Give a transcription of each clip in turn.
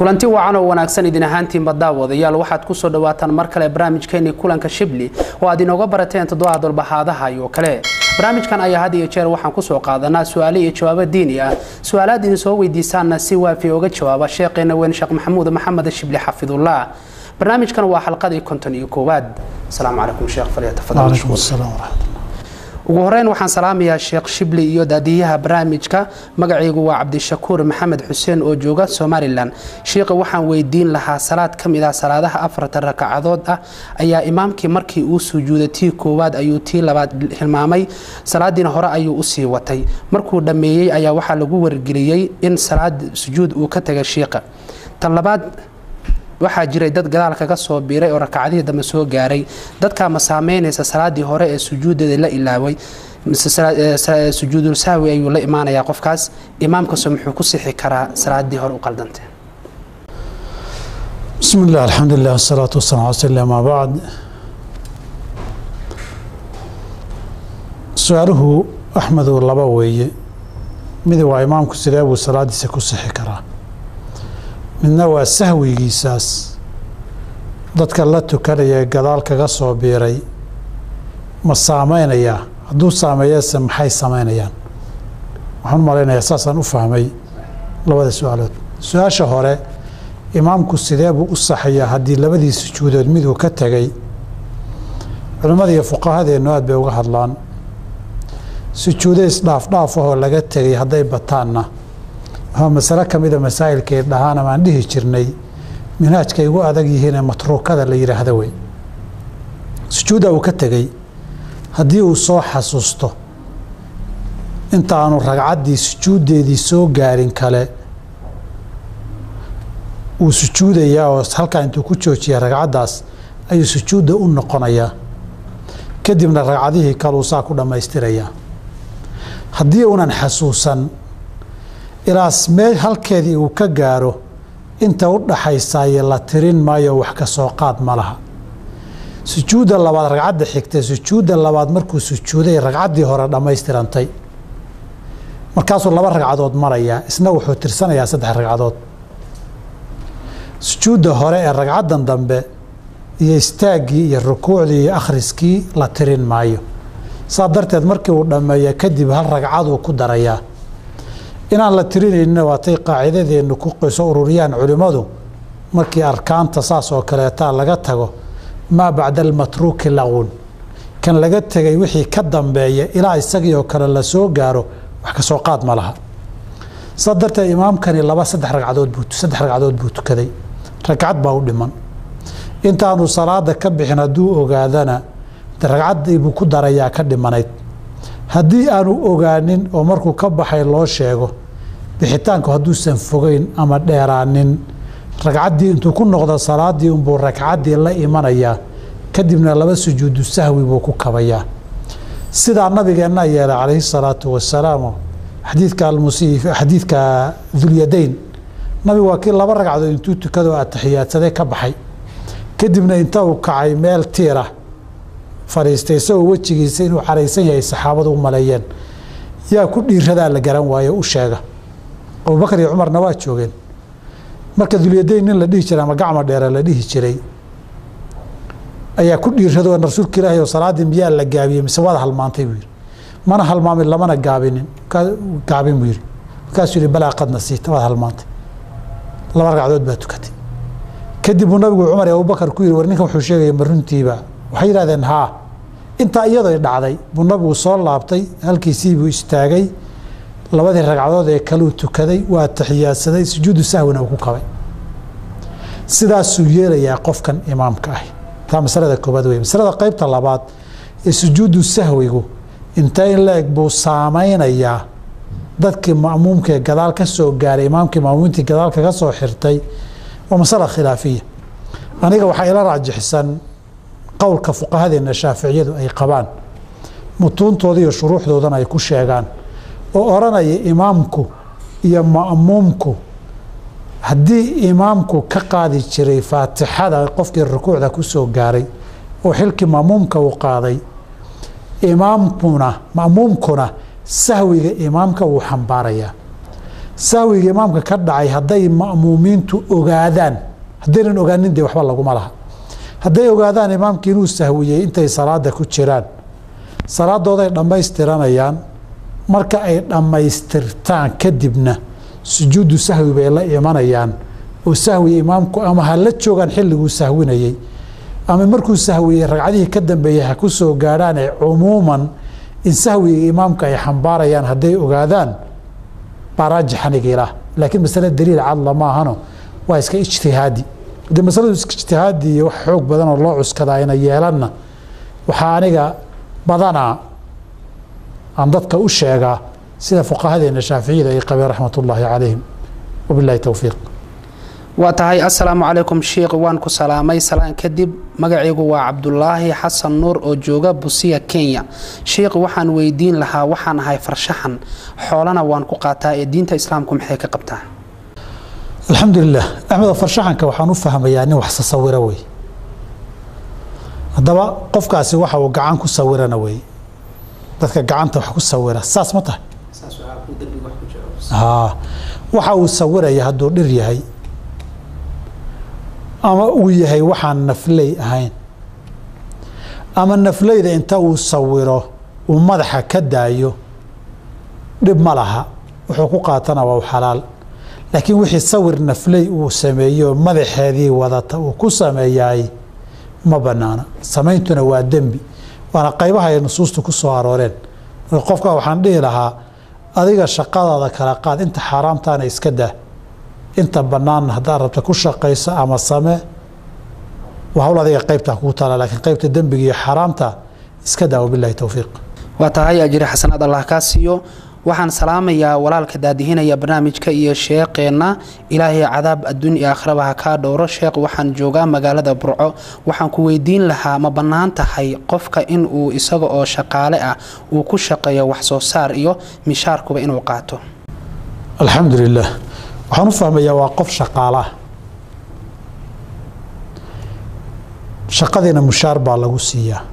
kulanti wacan oo wanaagsan idin ahaantiinba daawadayaal waxaad kusoo dhawaataan mar kale barnaamijkeennii kulanka shibli oo aad inooga barateen toddobaha dolbahaadaha iyo kale barnaamijkan ayaa had iyo jeer waxaan kusoo qaadanaa su-aale iyo jawaabo diini ah su-aalaad idin soo weydiisaanna si waafi oga jawaaba sheekheena weyn sheekh maxamuud maxamed shibli xafidullah barnaamijkan waa xalqadii konton iyo koowaad asalaamu calaykum sheekh falyatafadal ugu horeyn waxaan salaamayaa sheekh shibli iyo daadiyaha barnaamijka magacaygu waa cabdishakuur maxamed xuseen oo jooga somalilan sheikha waxaan weydiin lahaa salaad ka mid ah salaadaha afartan rakacadood ah ayaa imaamkii markii uu sujuuday tii koowaad ayuu tii labaad hilmaamay salaadiina hore ayuu usii watay markuu dhammeeyey ayaa waxaa lagu wargeliyey in salaad sujuud uu ka tagay shiikha tan labaad waxaa jiray dad gadaal kaga soo biiray oo rakacadihii dambe soo gaaray dadkaa ma saameynaysa salaadii hore ee sujuudeeda la ilaaway sujuudul sahwi ayuu la imaanayaa qofkaas imaamkaso muxuu ku sixi karaa salaadii hore u qaldantee bismi illah alxamdulilah wasalaatu wasalam ala sl amaa bacd su-aaluhu axmedu laba weeye mid waa imaamku sidee buu salaadiisa ku sixi karaa midna waa sahwigiisaas dadka la tukanaya gadaal kaga soo biiray ma saameynayaa hadduu saameeyase maxay samaynayaan waxaan u malaynayaa saasaan u fahmay labada su-aalood su-aasha hore imaamku sidee buu u saxayaa haddii labadii sujuudood miduu ka tegay culimmada iyo fuqahadeennu aad bay uga hadlaan sujuudo isdhaafdhaaf ahoo laga tegay hadday bataanna waa masale ka mida masaa'ilkay dhahaan amaan dhihi jirnay minhaajkay ugu adag yihiinee matruukada la yidhaahdo wey sujuudda uu ka tegey haddii uu soo xasuusto inta aanu ragcaddii sujuuddeedii soo gaarin kale wuu sujuudayaa oo halkaa intuu ku joojiya ragcaddaas ayuu sujuudda u noqonayaa kadibna ragcadihii kaluu saa ku dhammaystirayaa haddii uunan xasuusan ilaas mee halkeedii uu ka gaaro inta u dhaxaysaaye la tirin maayo wax ka soo qaad ma laha sujuudda labaad ragcadda xigtay sujuudda labaad markuu sujuuday ragcaddii hore dhammaystirantay markaasuu laba ragcadood marayaa isna wuxuu tirsanayaa saddex ragcadood sujuudda hore ee ragcaddan dambe iyo istaaggii iyo rukuucdii iyo akhriskii la tirin maayo saa darteed markii uu dhammeeya kadib hal ragcaduu ku darayaa inaan la tirinayninna waatay qaacidadeennu ku qiso ururiyaan culimmadu markii arkaanta saas oo kaleetaa laga tago maa bacda almatruuki laqun kan laga tegay wixii ka dambeeya ilaa isagii oo kale la soo gaaro wax ka soo qaad ma laha saa darteed imaamkani laba saddex ragcadood buu saddex ragcadood buu tukaday ragcad baa u dhiman intaanu salaada ka bixin hadduu ogaadana ragcaddii buu ku darayaa ka dhimanayd haddii aanu ogaanin oo markuu ka baxay loo sheego bixitaanku hadduusan fogeyn ama dheeraanin ragcaddii intuu ku noqdo salaadii unbuu ragcaddii la imanayaa kadibna laba sujuudu sahwi buu ku kabayaa sidaa nabigeenna yeelay calayhi salaatu wasalaam xadiidka almusii xadiidka dulyadayn nabigu waa kii laba ragcadood intuu tukado ataxiyaadsaday ka baxay kadibna inta uu kacay meel tiira fadhiistay isagoo wejigiisa inuu caraysan yahay saxaabadu u maleeyeen yaa ku dhiiradaa la garan waayo u sheega abubakar iyo cumarna waa joogeen marka dulyadayn nin la dhihi jiray ama gacma dheere la dhihi jiray ayaa ku dhiirado rasuulka ilaahi oo salaaddii miyaa la gaabiyey mise waad halmaantay buu yidhi mana halmaamin lamana gaabinin gaabin buu yidhi markaasuu yihi balaa qad nasiita waad halmaantay laba ragcadood baa tukatay kadib buu nabigu cumar iyo abubakar ku yidhi war ninkan wuxuu sheegaya ma runtiiba waxay yidhahdeen haa intaa iyadoo dhacday buu nabigu soo laabtay halkiisii buu istaagay labadii ragcadood ee kaluu tukaday waa taxiyaadsaday sujuudu sahwina uu ku kabay sidaasuu yeelayaa qofkan imaamka ah taa masalada koobaad wey masalada qeybta labaad ee sujuudu sahwigu inta in la eg buu saameynayaa dadkii ma'muumka ee gadaal ka soo gaaray imaamkii ma'muumintii gadaal kaga soo xirtay waa masala khilaafiya aniga waxaa ila raajixisan qowlka fuqahadeenna shaaficiyadu ay qabaan mutuuntooda iyo shuruuxdoodana ay ku sheegaan oo odhanaya imaamku iyo ma'muumku haddii imaamku ka qaadi jiray faatixada qofkii rukuucda ku soo gaaray oo xilkii ma'muumka uu qaaday imaamkuna ma'muumkuna sahwiga imaamka wuu xambaarayaa sahwiga imaamka ka dhacay hadday ma'muumiintu ogaadaan haddaynan ogaanin dee waxba laguma laha hadday ogaadaan imaamkii inuu sahwiyey intay salaada ku jiraan salaadooday dhammaystiranayaan marka ay dhammaystirtaan kadibna sujuudu sahwi bay la imanayaan oo sahwi imaamku ama ha la joogaan xilliguu sahwinayey ama markuu sahwiyey ragcadihii ka dambeeyey ha ku soo gaadhaane cumuuman in sahwiga imaamka ay xambaarayaan hadday ogaadaan baa raajixanigiilah laakiin masale daliil cadla maahano waa iska ijtihaadi haddii masaladu iska ijtihaadi iyo wax xoog badan oo loo cuskada ayna yeelanna waxaa aniga badanaa aan dadka u sheegaa sida fuqahadeena shaaficiyada ay qabeen raxmat ullaahi calayhim wabilahi towfiiq waa tahay assalaamu calaykum sheikh waan ku salaamay salaan kadib magacaygu waa cabdulaahi xasan nuur oo jooga busiya kenya sheikh waxaan weydiin lahaa waxaan ahay farshaxan xoolana waan ku qaataa ee diinta islaamku maxay ka qabtaa alxamdulilah axmedo farshaxanka waxaan u fahmayaa nin wax sasawira wey haddaba qofkaasi waxa uu gacan ku sawirana wey dadka gacanta wax ku sawira saas ma tahay waxa uu sawiraya hadduu dhir yahay ama uu yahay waxaan nafley ahayn ama nafleyda inta uu sawiro uu madaxa ka daayo dhib ma laha wuxuu ku qaatana waa u xalaal laakiin wixii sawir nafley uu sameeyo madaxeedii wadata uu ku sameeyaay ma banaana samayntuna waa dembi waana qaybaha ay nusuustu ku soo arooreen qofka waxaan dhihi lahaa adiga shaqadaada kala qaad inta xaaraamtaana iska daa inta banaanna haddaad rabta ku shaqayso ama samee waa hawl adiga qaybtaa kugu taala laakiin qaybta dembiga iyo xaaraamta iska daa wabilahi towfiiq waa tahay ajiri xasanaad allah kaa siiyo waxaan salaamayaa walaalka daadihinaya barnaamijka iyo sheeqeenna ilaahay cadaab adduun iyo aakhiraba ha kaa dhowro sheekh waxaan joogaa magaalada burco waxaan ku weydiin lahaa ma bannaan tahay qofka in uu isaga oo shaqaale ah uu ku shaqeeyo wax soo saar iyo mishaarkuba inuu qaato alxamdu lilah waxaan u fahmayaa waa qof shaqaale ah shaqadiina mushaar baa lagu siiyaa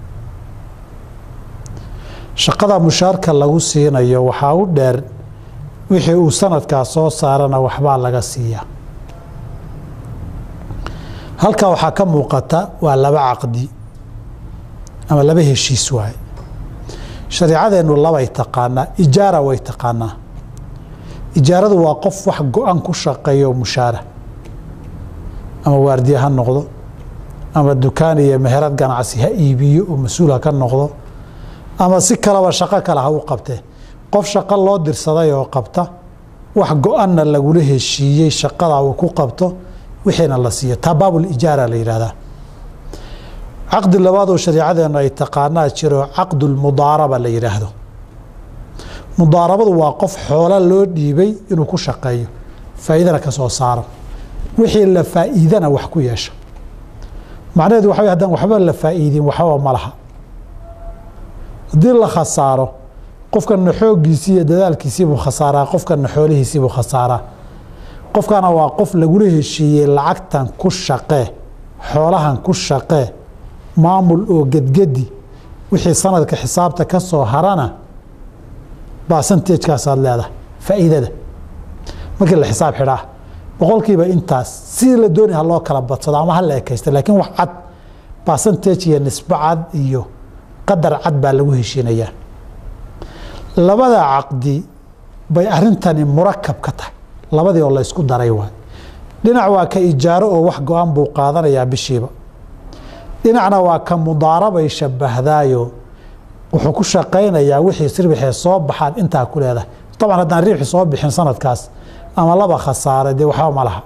shaqada mushaarka lagu siinayo waxaa u dheer wixii uu sanadkaa soo saarana waxbaa laga siiyaa halkaa waxaa ka muuqata waa laba caqdi ama laba heshiis waaye shareicadeennu labay taqaanaa ijaara way taqaanaa ijaaradu waa qof wax go-an ku shaqeeyo mushaara ama waardiye ha noqdo ama dukaan iyo meherad ganacsi ha iibiyo oo mas-uul ha ka noqdo ama si kaleba shaqo kale ha u qabtee qof shaqo loo dirsaday oo qabta wax go-anna lagula heshiiyey shaqada uu ku qabto wixiina la siiyo taa baabul ijaara la yidhahdaa caqdi labaad oo shariicadeennu ay taqaanaa jiro caqdulmudaaraba la yidhaahdo mudaarabadu waa qof xoolo loo dhiibay inuu ku shaqeeyo faa'iidana ka soo saaro wixii la faa'iidana wax ku yeesha macnaheedu waxa wey hadaan waxba la faa'iidin waxbaba ma laha haddii la khasaaro qofkana xooggiisii iyo dadaalkiisiibuu khasaaraa qofkana xoolihiisiibuu khasaaraa qofkana waa qof lagula heshiiyey lacagtan ku shaqee xoolahan ku shaqee maamul oo gedgedi wixii sanadka xisaabta ka soo harana basantajkaasaad leedahay faa'iidada markii la xisaab xidhaa boqolkiiba intaas sidii la doonay ha loo kala badsado ama ha la ekaysta laakiin wax cad basantage iyo nisbo cad iyo qadar cad baa lagu heshiinayaa labada caqdi bay arintani murakab ka tahay labadii oo la ysku daray waay dhinac waa ka ijaaro oo wax go-an buu qaadanayaa bishiiba dhinacna waa ka mudaarabay shabahdaayo wuxuu ku shaqaynayaa wixii sirwixee soo baxaad intaa ku leedahay dabcan haddaan riibxi soo bixin sanadkaas ama laba khasaare dee waxba ma laha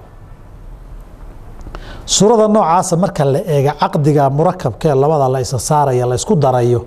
suurada noocaasa marka la eega caqdiga murakabkee labada la isa saaraya la ysku darayo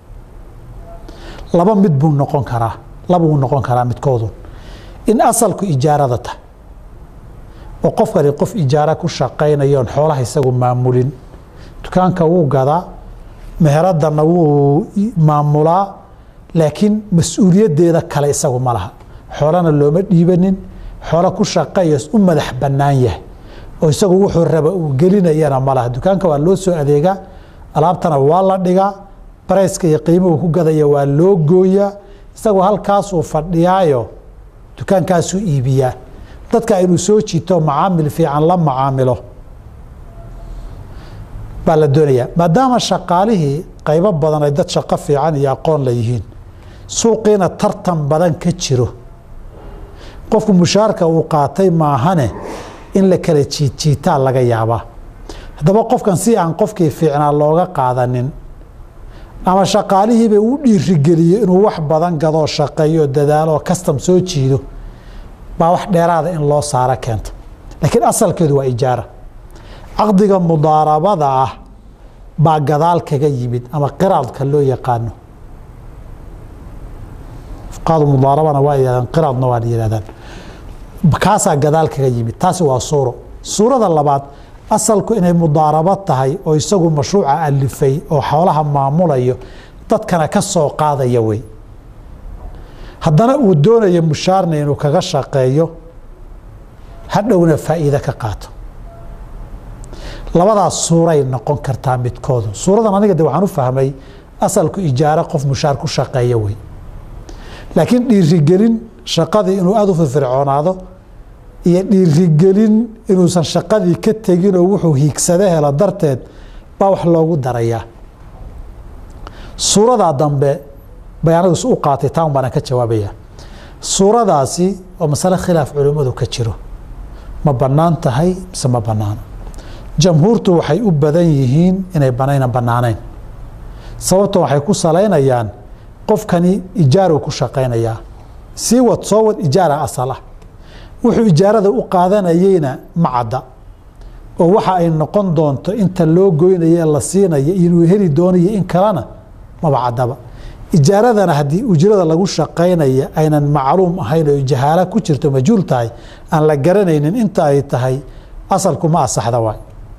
laba mid buu noqon karaa laba buu noqon karaa midkoodu in asalku ijaarada tahay oo qofkani qof ijaara ku shaqaynayoon xoolaha isagu maamulin dukaanka wuu gadaa meheradana wuu maamulaa laakiin mas-uuliyaddeeda kale isagu ma laha xoolana looma dhiibanin xoolo ku shaqeeya u madax bannaan yahay oo isagu wuxuu raba uu gelinayana ma laha dukaanka waa loo soo adeegaa alaabtana waa la dhigaa barayska iyo qiimuhu ku gadaya waa loo gooyaa isagu halkaasuu fadhiyaayo dukaankaasuu iibiyaa dadka inuu soo jiito macaamil fiican la macaamilo baa la doonayaa maadaama shaqaalihii qaybo badan ay dad shaqo fiican iyo aqoon la yihiin suuqiina tartan badan ka jiro qofku mushaarka uu qaatay maahane in la kala jiidjiitaa laga yaabaa haddaba qofkan si aan qofkii fiicnaa looga qaadanin ama shaqaalihiiba uu dhiirigeliyo inuu wax badan gadoo shaqeeyo dadaalo kastam soo jiido baa wax dheeraada in loo saaro keenta laakiin asalkeedu waa ijaara caqdiga mudaarabada ah baa gadaal kaga yimid ama qiraadka loo yaqaano fuqaadu mudaarabana waa yidhahdaan qiraadna waa yidhahdaan kaasaa gadaal kaga yimid taasi waa suuro suurada labaad asalku inay mudaarabo tahay oo isagu mashruuca alifay oo xoolaha maamulayo dadkana ka soo qaadaya wey haddana uu doonayo mushaarna inuu kaga shaqeeyo hadhowna faa'iide ka qaato labadaas suuray noqon kartaa midkoodu suuradan aniga de waxaan u fahmay asalku ijaaro qof mushaar ku shaqeeya wey laakiin dhiirigelin shaqadii inuu aada u firfircoonaado iyo dhiirigelin inuusan shaqadii ka teginoo wuxuu hiigsado helo darteed baa wax loogu darayaa suuradaa dambe bay anigu u qaatay taan baana ka jawaabaya suuradaasi oo masale khilaaf culimmadu ka jiro ma bannaan tahay mise ma bannaano jamhuurtu waxay u badan yihiin inay banayna bannaanayn sababto waxay ku salaynayaan qofkani ijaaru ku shaqaynayaa sii wad soo wad ijaara asal ah wuxuu ijaarada u qaadanayeyna ma cadda oo waxa ay noqon doonto inta loo goynayo la siinayo inuu heli doonayo in kalena maba caddaba ijaaradana haddii ujrada lagu shaqaynaya aynan macluum ahayn oo jahaala ku jirto majhuul tahay aan la garanaynin inta ay tahay asalku ma asaxda waay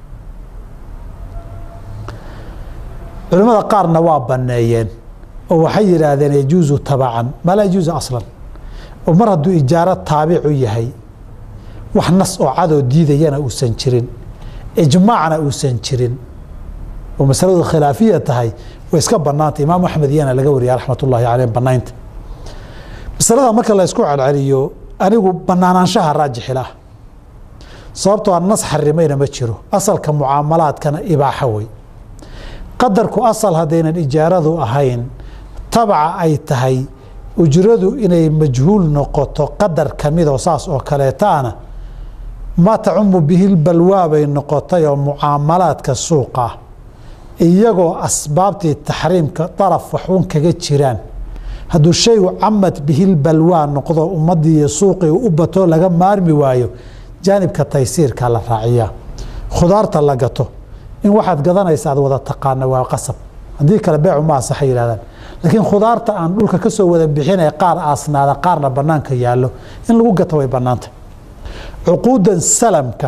culimmada qaarna waa banneeyeen oo waxay yidhaahdeen yajuusu tabacan maa laa yajuusu aslan oo mar hadduu ijaaro taabicu yahay wax nas oo cadoo diidayana uusan jirin ijmaacna uusan jirin oo masaladu khilaafiya tahay way iska bannaanta imaam axmed iyana laga wariya raxmat ullahi caleyh bannaynta masalada marka la ysku celceliyo anigu bannaanaanshaha raajixila sababtoo a nas xarimayna ma jiro asalka mucaamalaadkana ibaaxo wey qadarku asal haddaynan ijaaradu ahayn tabaca ay tahay ujradu inay majhuul noqoto qadar kamidoo saas oo kaleetaana ma tacumu bihi balwaa bay noqotay oo mucaamalaadka suuqa iyagoo asbaabtii taxriimka daraf waxun kaga jiraan hadduu shaygu camad bihil balwaa noqdo ummadii iyo suuqii u bato laga maarmi waayo jaanibka taysiirka la raaciyaa khudaarta la gato in waxaad gadanaysa aad wada taqaana waa qasab haddii kale beecu ma asaxa yidhahdaan laakiin khudaarta aan dhulka ka soo wada bixinaya qaar aasnaada qaarna bannaanka yaallo in lagu gato way bannaanta cuquudan salamka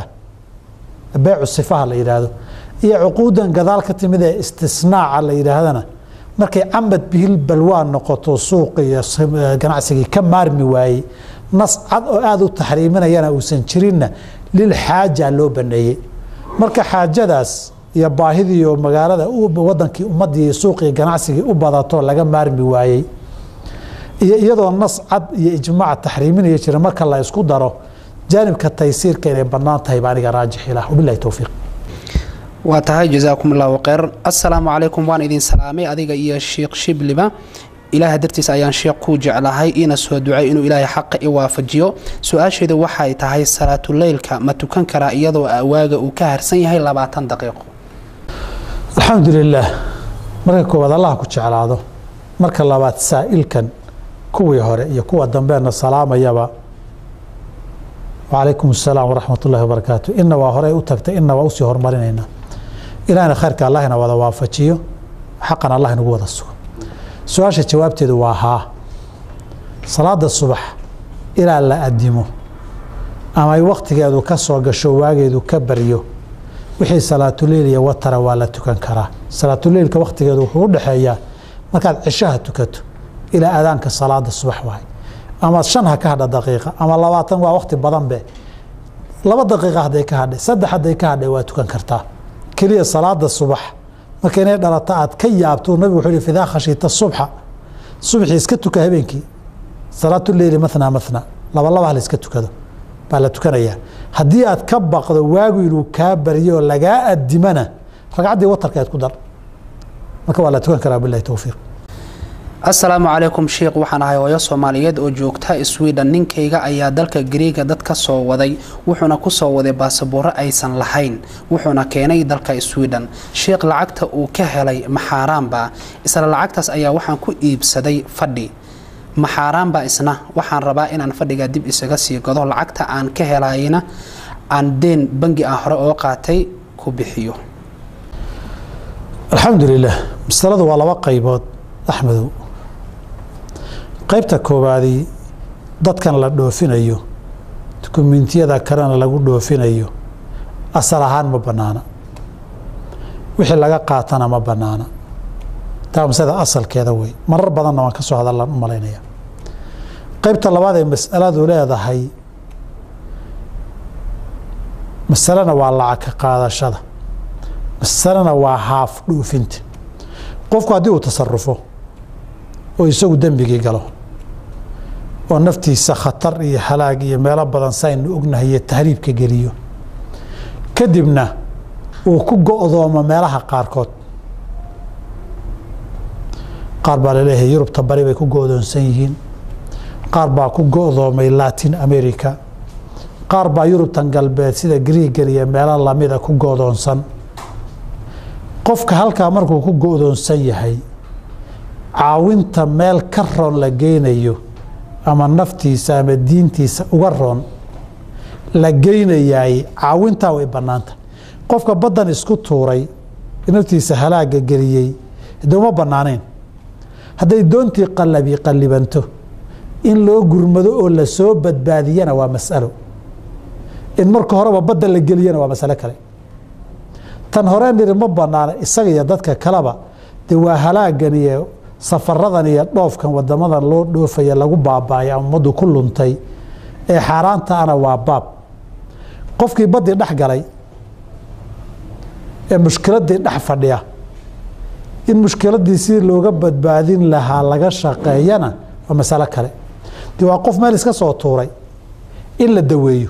beecu sifaha la yidhaahdo iyo cuquudan gadaal ka timid ee istisnaaca la yidhaahdana markay camad bihil balwaa noqoto suuqi iyo ganacsigii ka maarmi waayey nas cad oo aada u taxriiminayana uusan jirinna lil xaaja loo baneeyey marka xaajadaas iyo baahidii oo magaalada wadankii ummadii suuqii ganacsigii u badato laga maarmi waayey iyo iyadoo nas cad iyo ijmaac taxriiminaya jira marka la isku daro jaanibka taysiirka inay bannaan tahay baa aniga raajix ilah wabilahi towfiiq waa tahay jasaakum allahu kheyr assalaamu calaykum waan idin salaamay adiga iyo sheikh shibliba ilaaha dartiis ayaan sheekh ku jeclahay iina soo ducay inuu ilaahay xaqa i waafajiyo su-aasheedu waxay tahay salaatuleylka ma tukan karaa iyadoo awaaga uu ka harsan yahay labaatan daqiiqo alxamdu lilaah marka koowaad allah ku jeclaado marka labaad saa'ilkan kuwii hore iyo kuwa dambeena salaamayaba wacalaykum asalaam waraxmat ullahi wabarakaatu ina waa horey u tagtay ina waa usii horumarinaynaa ilahna khayrka allahna wada waafajiyo xaqan allah inagu wada sugo su-aasha jawaabteedu waa haa salaada subax ilaa la adimo ama ay wakhtigeedu ka soo gasho waageedu ka baryo wixii salaatuleil iyo watara waa la tukan karaa salaatuleilka wakhtigeedu wuxuu u dhexeeyaa markaad cishaha tukato ilaa adaanka salaada subax waay ama shan ha ka hadha daqiiqa ama labaatan waa wakhti badan be laba daqiiqa hadday ka hadhay saddex hadday ka hadhay waa tukan kartaa keliya salaada subax marka inay dhalato aad ka yaabto nabigu wuxuu yihi fidaa khashiita subxa subxii iska tuka habeenkii salaatu leyli mathna mathna laba laba la iska tukado baa la tukanayaa haddii aad ka baqdo waagu inuu kaa baryo oo lagaa adimana ragcaddii watarka aad ku dar marka waa la tukan karaa bilahi towfiiq asalaamu calaykum sheikh waxaan ahay hooyo soomaaliyeed oo joogta sweden ninkayga ayaa dalka gariiga dad ka soo waday wuxuuna ku soo waday baasabooro aysan lahayn wuxuuna keenay dalka sweden sheikh lacagta uu ka helay maxaaraanba isla lacagtaas ayaa waxaan ku iibsaday fadhi maxaaraanba isna waxaan rabaa inaan fadhiga dib isaga sii gado lacagta aan ka helayna aan deen bangi aan hore oo qaatay ku bixiyo alxamdu lilah masaladu waa laba qaybood axmedow qaybta koowaadii dadkan la dhoofinayo dukumentiyada kalena lagu dhoofinayo asal ahaan ma bannaana wixii laga qaatana ma bannaana taa masada asalkeeda wey marar badanna waan ka soo hadallaan u malaynaya qaybta labaad ee masaladu leedahay masalena waa lacag ka qaadashada masalena waa haaf dhoofinta qofku haddii uu tasarufo oo isagu dembigii galo oo naftiisa khatar iyo halaag iyo meelo badan saynu ognahay iyo tahriibka geliyo kadibna uu ku go-doomo meelaha qaarkood qaar baa laleeyahay yurubta bari bay ku go-doonsan yihiin qaar baa ku go-doomay latin america qaar baa yurubtan galbeed sida griigan iyo meelo lamida ku go-doonsan qofka halkaa markuu ku go-doonsan yahay caawinta meel ka roon la geynayo ama naftiisa ama diintiisa uga roon la geynayaay caawintaa way bannaanta qofka baddan isku tuuray naftiisa halaaga geliyey de uma bannaanayn hadday doontii qallabi qallibanto in loo gurmado oo la soo badbaadiyana waa mas'alo in marka horeba badda la geliyana waa masalo kale tan horeen niri ma bannaana isaga iyo dadka kaleba dee waa halaagan iyo safaradan iyo dhoofkan wadamadan loo dhoofaya lagu baaba'ay ama ummaddu ku luntay ee xaaraanta ana waa baab qofkii baddii dhex galay ee mushkiladdii dhex fadhiya in mushkiladdii si looga badbaadin lahaa laga shaqeeyana waa masalo kale dee waa qof meel iska soo tuuray in la daweeyo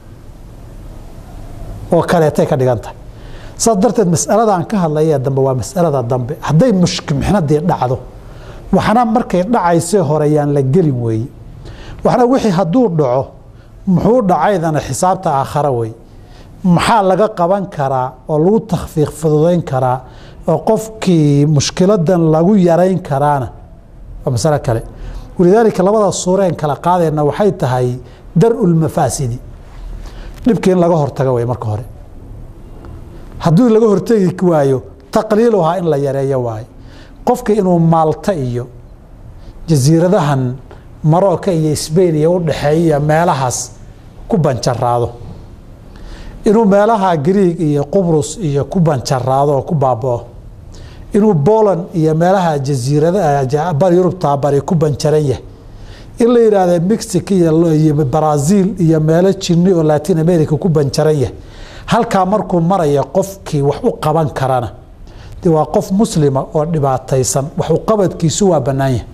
oo kaleetay ka dhigan tahay saas darteed masaladan ka hadlaya dambe waa masalada dambe hadday mixnadii dhacdo waxna markay dhacaysee horeyaan la gelin weeye waxna wixii hadduu dhaco muxuu dhacaydana xisaabta aakhara wey maxaa laga qaban karaa oo lagu takhfiiq fududayn karaa oo qofkii mushkiladan lagu yarayn karaana waa masalo kale walidaalika labada suureen kala qaadayna waxay tahay dar-u lmafaasidi dhibkii in laga hortago wey marka hore haddii laga hortegi waayo taqliiluhaa in la yareeyo waayo qofka inuu maalta iyo jasiiradahan marooka iyo sbain iyo u dhexeeya meelahaas ku banjaraado inuu meelaha griig iyo qubrus iyo ku banjaraado oo ku baabao inuu boland iyo meelaha jasiirada bari yurubtaa bari ku banjaran yahay in la yidhaahda mexico iyo brazil iyo meelo jini oo latin america ku banjaran yahay halkaa markuu maraya qofkii wax u qaban karana de waa qof muslima oo dhibaataysan waxuqabadkiisu waa bannaan yahay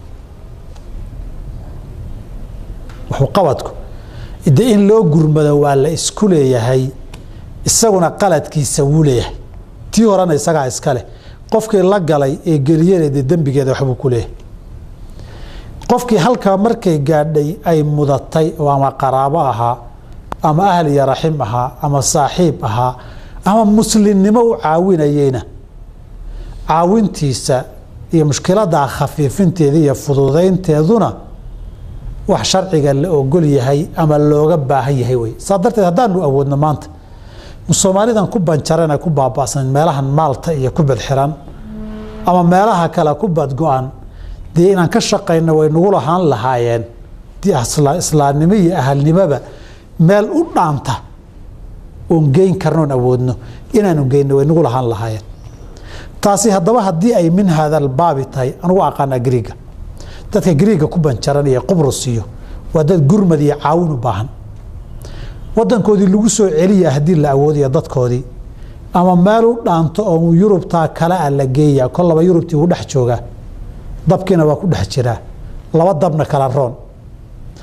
waxuqabadku de in loo gurmado waa la isku leeyahay isaguna qaladkiisa wuu leeyahay tii horena isagaa iska leh qofkii la galay ee geliyana dee dembigeeda waxbuu ku leeyahay qofkii halkaa markay gaadhay ay mudatay oo ama qaraabo ahaa ama ahl iyo raxim ahaa ama saaxiib ahaa ama muslimnimo u caawinayeyna caawintiisa iyo mushkiladaa khafiifinteeda iyo fududaynteeduna wax sharciga la ogol yahay ama looga baahan yahay wey saa darteed haddaanu awoodno maanta soomaalidan ku banjarana ku baaba'san meelahan maalta iyo ku badxiran ama meelaha kale ku badgo-an dee inaan ka shaqayno way nagu lahaan lahaayeen islaamnimo iyo ahalnimoba meel u dhaanta oon geyn karnoon awoodno inaanu geyno way nagu lahaan lahaayeen taasi haddaba haddii ay min haadalbaabi tahay anugu aqaanaa griiga dadka griiga ku banjaran iyo qubrus iyo waa dad gurmad iyo caawin u baahan wadankoodii lagu soo celiya haddii la awoodaya dadkoodii ama meel u dhaanto oo yurubtaa kale a la geeya kolaba yurubtii uu dhex joogaa dabkiina waa ku dhex jiraa laba dabna kala roon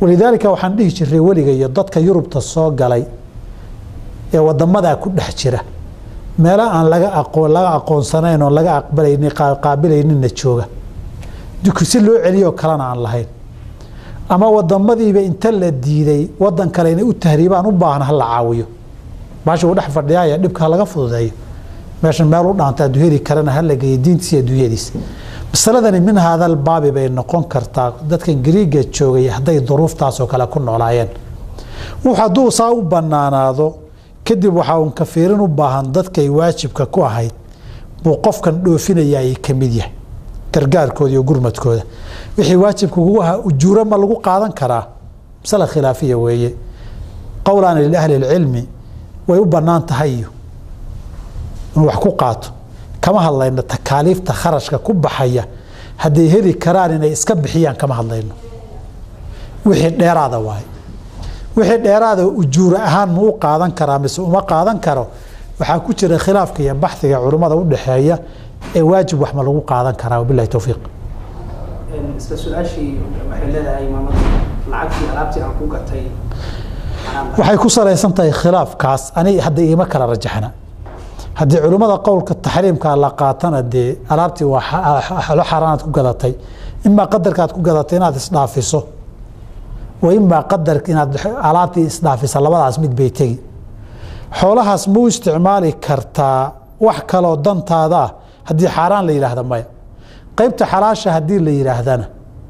walidaalika waxaan dhihi jiray weliga iyo dadka yurubta soo galay ee wadamadaa ku dhex jira meelo aan laga aqoon laga aqoonsanayn oo laga aqbalaynin qaabilayninna jooga si loo celiyoo kalena aan lahayn ama wadamadiiba inta la diiday wadan kale inay u tahriibaan u baahan hala caawiyo baasha uu dhex fadhiyaaya dhibka laga fududeeyo meeshan meel u dhaanta aduu heli karana hala geeyo diintiisa adduunyadiisa masaladani min haadal baabi bay noqon kartaa dadkan gariiga joogay hadday duruuftaasoo kale ku noolaayeen wux hadduu saa u banaanaado kadib waxaa uun kafiirin u baahan dadkay waajibka ku ahayd buu qofkan dhoofinaya ay ka mid yahay gargaarkooda iyo gurmadkooda wixii waajibka kugu ahaa ujuuro ma lagu qaadan karaa masala khilaafiya weeye qowlaana liahli lcilmi way u bannaan tahay iyo inuu wax ku qaato kama hadlayno takaaliifta kharashka ku baxaya hadday heli karaan inay iska bixiyaan kama hadlayno wixii dheeraada waaye wixii dheeraada ujuuro ahaan ma u qaadan karaa mise uma qaadan karo waxaa ku jira khilaafka iyo baxdiga culummada u dhexeeya ee waajib wax ma lagu qaadan karaa wabilahi towfiiq isla su-aashii waxay leedahay maamada lacagtii alaabtii aan ku gatay waxay ku salaysan tahay khilaafkaas ani hadda iima kala rajaxna haddii culimmada qowlka taxriimka la qaatana dee alaabtii waa lo xaaraanaad ku gadatay imaa qadarkaad ku gadatay inaad isdhaafiso wa imaa qadarka inaad alaabtii isdhaafisa labadaas mid bay tegi xoolahaas ma u isticmaali kartaa wax kaloo dantaada ah haddii xaaraan la yidhaahda maya qaybta xalaasha haddii la yidhaahdana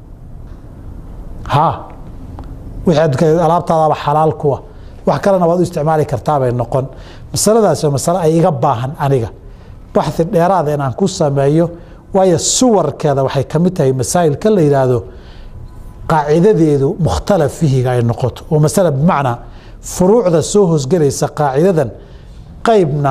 ha wixii alaabtaadaba xalaal kuwa wax kalena waad u isticmaali kartaabay noqon masaladaas waa masale ay iga baahan aniga baxi dheeraada inaan ku sameeyo waayo suwarkeeda waxay ka mid tahay masaa'ilka la yidhaahdo qaacidadeedu mukhtalaf fihiga ay noqoto oo masale bimacnaa furuucda soo hoosgelaysa qaacidadan qaybna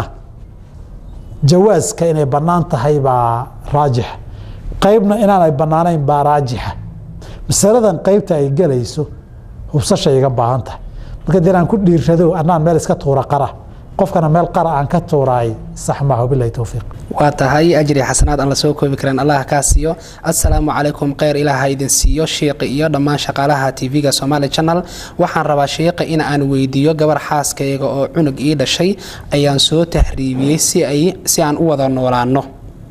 jawaaska inay bannaan tahay baa raajixa qaybna inaanay bannaanayn baa raajixa masaladan qaybta ay gelayso hubsashay iga baahan tahay marka dee inaan ku dhiirrado anaan meel iska tuura qara qofkana meel qara aan ka tuuraay sax maaha wabilahi towfiiq waa tahay ajri xasanaad aan la soo koobi karan allah kaa siiyo assalaamu calaykum kheyr ilaaha idin siiyo shiiqi iyo dhammaan shaqaalaha tv-ga somaali channel waxaan rabaa shiiqi in aan weydiiyo gabar xaaskayga oo cunug ii dhashay ayaan soo tahriibiyey si ay si aan u wada noolaano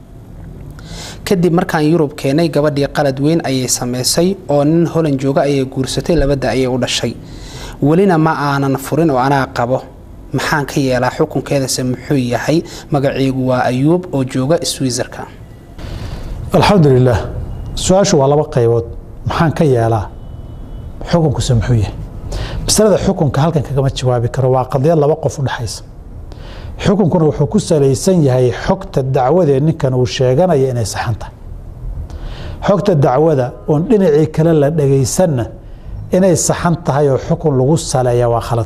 kadib markaan yurub keenay gabadhii qalad weyn ayay samaysay oo nin holan jooga ayay guursatay labada ayay u dhashay welina ma aanan furin oo anaa qabo maxaan ka yeelaa xukunkeedase muxuu yahay magaciigu waa ayuub oo jooga switzerka alxamdu lilah su-aashu waa laba qaybood maxaan ka yeelaa xukunkuse muxuu yahay masalada xukunka halkan kagama jawaabi karo waa qadiyad laba qof u dhexaysa xukunkuna wuxuu ku salaysan yahay xogta dacwadee ninkan uu sheeganaya inay saxan tahay xogta dacwada oon dhinacii kale la dhagaysanna inay saxan tahay oo xukun lagu saleeya waa khalad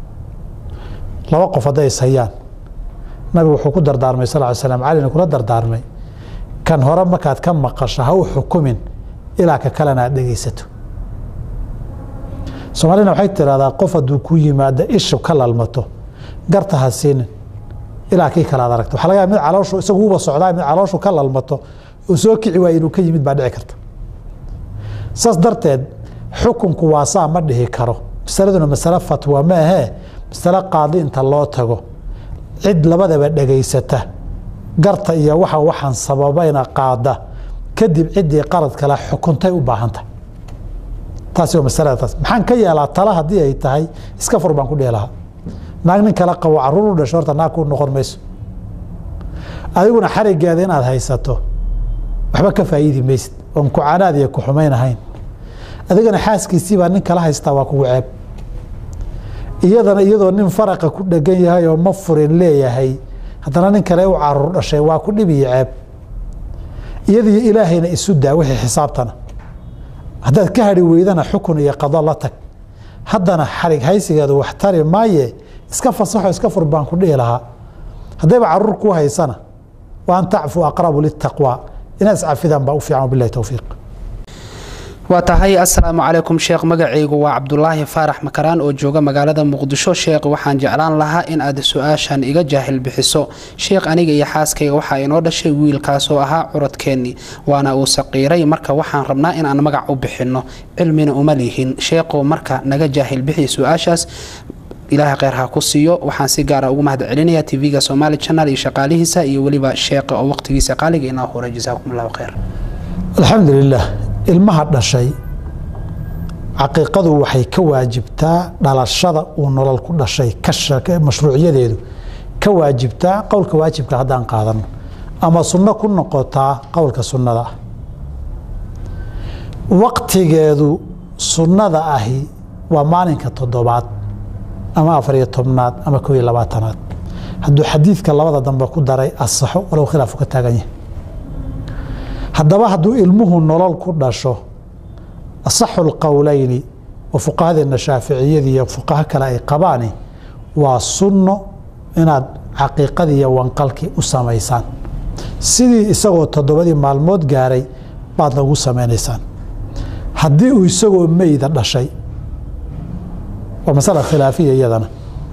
laba qof hadday ishayaan nabigu wuxuu ku dardaarmay sal ly slam calina kula dardaarmay kan hore markaad ka maqasho ha u xukumin ilaa ka kalena aad dhegaysato soomaalina waxay tiraahdaa qof hadduu ku yimaado ishu ka lalmato garta ha siinin ilaa kii kale ad aragto waxa laga yaaba mid calooshu isagu uba socdaa mid calooshu ka lalmato oo soo kici waaya inuu ka yimid baa dhici karta saas darteed xukunku waa saa ma dhihi karo masaladuna masale fatwa ma ahee masale qaadi inta loo tago cid labadaba dhegaysata garta iyo waxa waxaan sababayna qaada kadib ciddii qarad kale xukuntay u baahantah taasi waa masalada taas maxaan ka yeelaa tala haddii ay tahay iska fur baan ku dhihi lahaa naag nin kala qabo caruur u dhasho horta naag ku noqon mayso adiguna xarigeeda inaad haysato waxba ka faa'iidi maysid oon kucanaad iyo ku xumayn ahayn adigana xaaskiisii baa nin kala haystaa waa kugu ceeb iyadana iyadoo nin faraqa ku dhegan yahay oo ma furin leeyahay haddana nin kale u caruur dhashay waa ku dhib iyo ceeb iyadiyo ilaahayna isu daa wixii xisaabtana haddaad ka hari weydana xukun iyo qado la tag haddana xarig haysigeedu wax tari maaye iska fasaxo iska fur baan ku dhihi lahaa haddayba caruur ku haysana wa an tacfu aqrabu litaqwa inaad iscafidaan baa u fiican wabilahi towfiiq waa tahay assalaamu calaykum sheekh magacaygu waa cabdulaahi faarax makaraan oo jooga magaalada muqdisho sheekh waxaan jeclaan lahaa in aad su-aashan iga jaahil bixiso sheekh aniga iyo xaaskayga waxaa inoo dhashay wiilkaasoo ahaa curadkeennii waana uu saqiiray marka waxaan rabnaa in aan magac u bixinno cilmina uma lihin sheekhow marka naga jaahil bixi su-aashaas ilaahay kheyr ha ku siiyo waxaan si gaara ugu mahad celinayaa tv-ga somaali channel iyo shaqaalihiisa iyo weliba sheeqa oo waqtigiisa qaaliga inoo horay jasaakum allahu kheyr alxamdulilah ilmaha dhashay caqiiqadu waxay ka waajibtaa dhalashada uu nolol ku dhashay mashruuciyadeedu ka waajibtaa qowlka waajibka haddaan qaadano ama sunno ku noqotaa qowlka sunnada ah waqtigeedu sunnada ahi waa maalinka toddobaad ama afariyo tobnaad ama koo iyo labaatanaad hadduu xadiidka labada dambe ku daray asaxo walow khilaafu ka taagan yahay haddaba hadduu ilmuhu nolol ku dhasho asaxu lqowleyni oo fuqahadeenna shaaficiyadii iyo fuqaho kale ay qabaani waa sunno inaad caqiiqadii iyo wanqalkii u samaysaan sidii isagoo toddobadii maalmood gaaray baad nagu samaynaysaan haddii uu isagoo meyda dhashay waa masala khilaafiya iyadana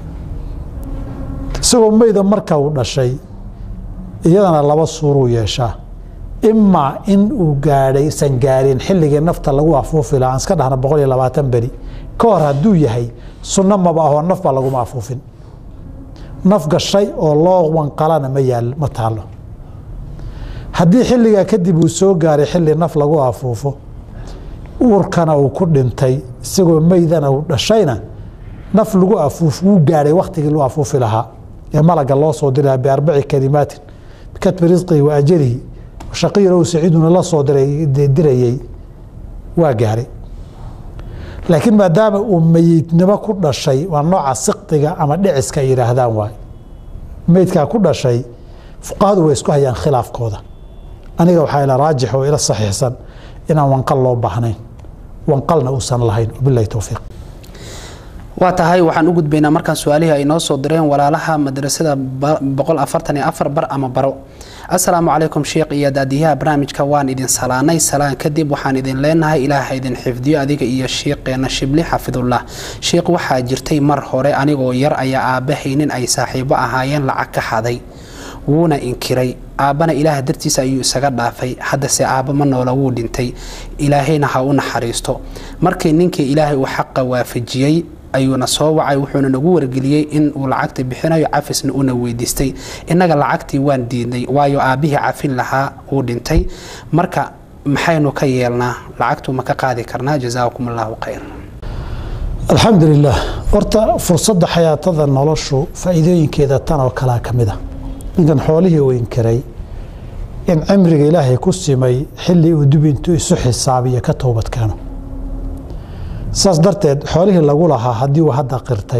isagoo meyda marka uu dhashay iyadana laba suuruu yeeshaa imaa in uu gaadhay san gaarin xilligii nafta lagu afuufi laha aan iska dhahna boqol iyo labaatan beri ka hor hadduu yahay sunno maba ahoo naf baa laguma afuufin naf gashay oo loo wanqalana ma yaal ma taalo haddii xilligaa kadib uu soo gaaray xilli naf lagu afuufo uurkana uu ku dhintay isagoo meydana uu dhashayna naf lagu afuuf wuu gaadhay wakhtigii lagu afuufi lahaa ee malaga loo soo diraha biarbaci kalimaatin bikatbi risqihi wa ajalihi shaqiirow saciiduna la soo dirayey waa gaaray laakiin maadaama uu meyidnimo ku dhashay waa nooca siqdiga ama dhiciska ay yidhaahdaan waay meydkaa ku dhashay fuqahadu way isku hayaan khilaafkooda aniga waxaa ila raajix oo ila saxiixsan inaan wanqal loo baahnayn wanqalna uusan lahayn wabilahi towfiiq waa tahay waxaan u gudbaynaa markaan su-aalihii ay noo soo direen walaalaha madrasada boqol afartan iyo afar bar ama baro assalaamu calaykum sheekh iyo daadiyaha barnaamijka waan idin salaanay salaan kadib waxaan idin leenahay ilaaha idin xifdiyo adiga iyo sheeqeena shibli xafidullah sheekh waxaa jirtay mar hore anigoo yar ayaa aabbahaynin ay saaxiibo ahaayeen lacag ka xaday wuuna inkiray aabbana ilaah dartiisa ayuu isaga dhaafay haddase aabba ma noola wuu dhintay ilaahayna ha u naxariisto markii ninkii ilaahay uu xaqa waafajiyey ayuuna soo wacay wuxuuna nagu wargeliyey in uu lacagta bixinayo cafisna una weydiistay innaga lacagtii waan diidnay waayo aabbihii cafin lahaa uu dhintay marka maxaynu ka yeelnaa lacagtu ma ka qaadi karnaa jasaakum allahu khayr alxamdu lilah horta fursadda xayaatada noloshu faa'iidooyinkeeda tan oo kalea ka mid a ninkan xoolihii uu inkiray in cimriga ilaahay ku simay xilli uu dib intuu isu xisaabiyo ka toobad keeno saas darteed xoolihii lagu lahaa haddii uu hadda qirtay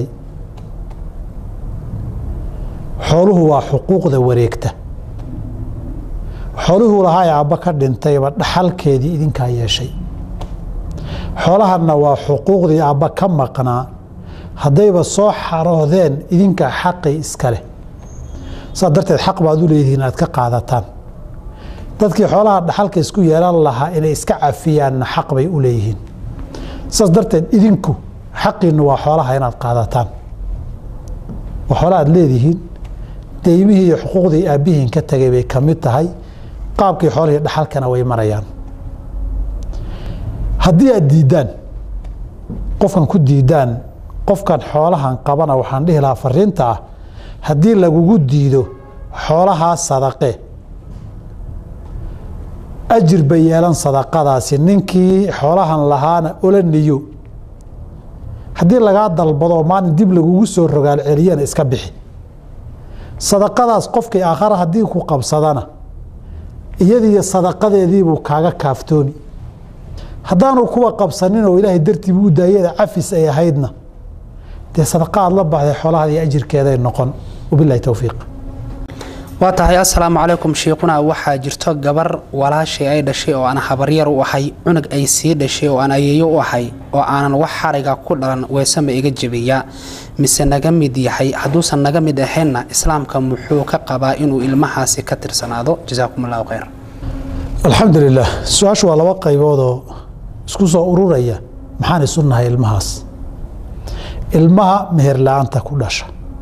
xooluhu waa xuquuqda wareegta xooluhuu lahaa ee aabba ka dhintayba dhaxalkeedii idinkaa yeeshay xoolahanna waa xuquuqdii aabba ka maqnaa haddayba soo xaroodeen idinkaa xaqii iska leh saas darteed xaq baad u leedihiin aad ka qaadataan dadkii xoolaha dhaxalka isku yeelan lahaa inay iska cafiyaanna xaq bay u leeyihiin saas darteed idinku xaqiinu waa xoolaha inaad qaadataan waa xoola aad leedihiin deymihii iyo xuquuqdii aabbihiin ka tegay bay ka mid tahay qaabkii xoolihii dhaxalkana way marayaan haddii aad diiddaan qofkan ku diidaan qofkan xoolahan qabana waxaan dhihi lahaa fariinta ah haddii lagugu diido xoolahaa sadaqe ajir bay yeelan sadaqadaasi ninkii xoolahan lahaana ola niyo haddii lagaa dalbado maalin dib lagugu soo rogaal celiyana iska bixi sadaqadaas qofkii aakhara haddii ku qabsadana iyadiiyo sadaqadeediibuu kaaga kaaftoomi haddaanu kuwa qabsanin oo ilaahay dartiibu u daayada cafis ay ahaydna dee sadaqa aad la baxday xoolahaada iyo ajirkeeday noqon wabilahi towfiiq waa tahay assalaamu calaykum shiikhuna waxaa jirto gabar walaashay ay dhashay oo aan habaryar u ahay cunug ay sii dhashay oo aan ayeeyo u ahay oo aanan wax xariga ku dhalan weesama iga jebiyaa mise naga mid yahay hadduusan naga mid ahaynna islaamka muxuu ka qabaa inuu ilmahaasi ka tirsanaado jasaakum allahu khayr alxamdu lilah su-aashu waa laba qayboodoo isku soo ururaya maxaan isu nahay ilmahaas ilmaha meher la-aanta ku dhasha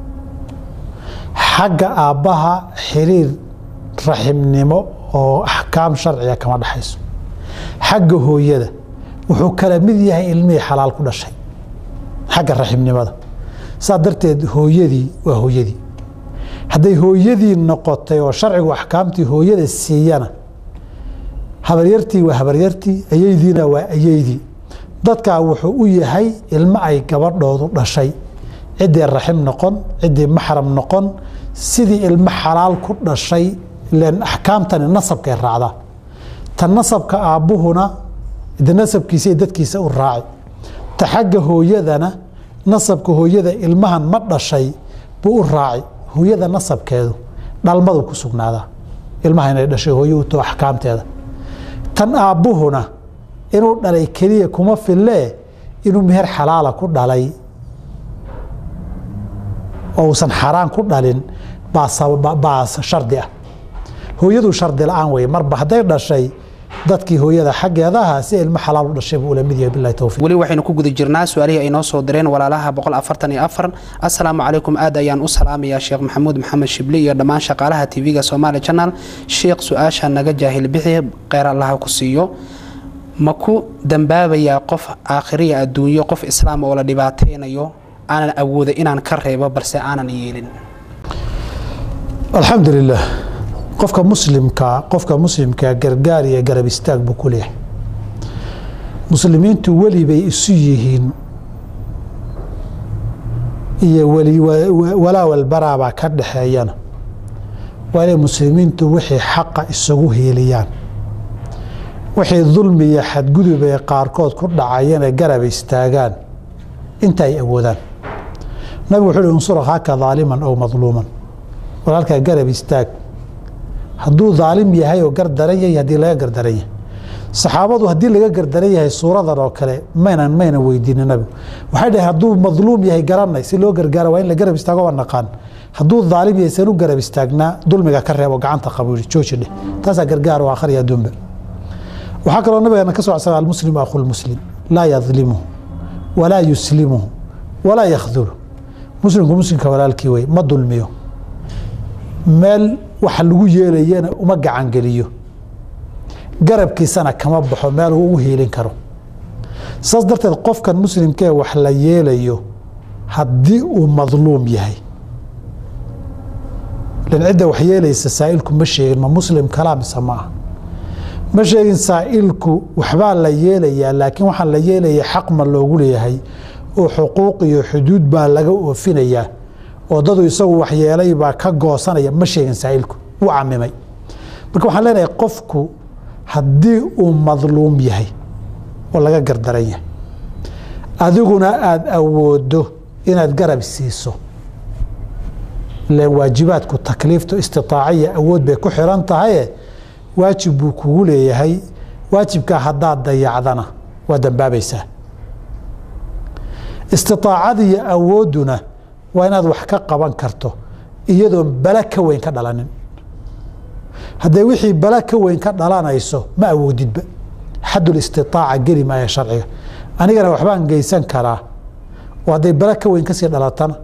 xagga aabbaha xiriir raximnimo oo axkaam sharciga kama dhexayso xagga hooyada wuxuu kala mid yahay ilmihii xalaal ku dhashay xagga raximnimada saa darteed hooyadii waa hooyadii hadday hooyadii noqotay oo sharcigu axkaamtii hooyada siiyana habaryartii waa habaryartii ayeydiina waa ayeydii dadkaa wuxuu u yahay ilmo ay gabadhoodu dhashay ciddii raxim noqon ciddii maxram noqon sidii ilmo xalaal ku dhashay ilen axkaamtani nasabkay raacdaa ta nasabka aabbuhuna de nasabkiisa iyo dadkiisa u raaci ta xagga hooyadana nasabka hooyada ilmahan ma dhashay buu u raaci hooyada nasabkeedu dhalmadu ku sugnaadaa ilmaha inay dhashay hooyo u too axkaamteeda tan aabbuhuna inuu dhalay keliya kuma fillee inuu meher xalaala ku dhalay oo uusan xaaraan ku dhalin baa shardi ah hooyadu shardi la-aan weye marba hadday dhashay dadkii hooyada xaggeedaha si ilmo xalaal u dhashay buu ula mid yahay bilahi towfiq weli waxaynu ku guda jirnaa su-aalihii ay noo soo direen walaalaha boqol afartan iyo afar assalaamu calaykum aad ayaan u salaamayaa sheekh maxamuud maxamed shibli iyo dhammaan shaqaalaha tv-ga somaali channel sheekh su-aasha naga jaahil bixi kheyr allaha ku siiyo ma ku dambaabayaa qof aakhiriya adduunyo qof islaam oo la dhibaataynayo aanan awooda inaan ka reebo balse aanan yeelin alxamdu lilah qofka muslimka qofka muslimkaa gargaar iyo garab istaag buu ku leeyahay muslimiintu weli bay isu yihiin iyo walaa walbaraabaa ka dhaxeeyana waa inay muslimiintu wixii xaqa isugu hiiliyaan wixii dulmi iyo xadgudub ee qaarkood ku dhacayana garab istaagaan inta ay awoodaan nabigu wuxuu uhi unsur akhaaka daaliman ow madluuman walaalkaa garab istaag hadduu daalim yahay oo gardaran yahay haddii laga gardaran yahay saxaabadu haddii laga gardaran yahay suuradan oo kale maynan maynan weydiinin nabigu waxay dhahay hadduu madluum yahay garanay si loo gargaara waa in la garab istaago waa naqaan hadduu daalim yahay san u garab istaagnaa dulmiga ka reebo gacanta qabo jooji dheh taasaa gargaar oo akhriya adduunba waxaa kaloo nabigeena ka soo codsaday almuslimu akhu lmuslim laa yadlimuhu walaa yuslimuhu walaa yakhdulu muslimku muslimka walaalkii wey ma dulmiyo meel waxa lagu yeelayana uma gacangeliyo garabkiisana kama baxo meel uu u hiilin karo saas darteed qofkan muslimkee wax la yeelayo haddii uu madluum yahay lan cidda wax yeelaysa saa'ilku ma sheegin ma muslim kalaa mise ma ah ma sheegin saa'ilku waxbaa la yeelayaa laakiin waxaan la yeelaya xaq ma loogu leeyahay oo xuquuq iyo xuduud baa laga oofinayaa oo dadu isagu waxyeelay baa ka goosanaya ma sheegin saa'ilku wuu camimay marka waxaan leenahay qofku haddii uu madluum yahay oo laga gardaran yahay adiguna aada awoodo inaad garab siiso ilan waajibaadku takliiftu istitaaciya awood bay ku xiran tahaye waajib buu kugu leeyahay waajibkaa haddaad dayacdana waa dambaabaysaa istiaacadiyo awoodduna waa inaad wax ka qaban karto iyadoon bala ka weyn ka dhalanin hadday wixii bala ka weyn ka dhalanayso ma awoodidba xadul istitaaca geli maaya sharciga anigana waxbaan geysan karaa oo hadday bala ka weyn kasii dhalatana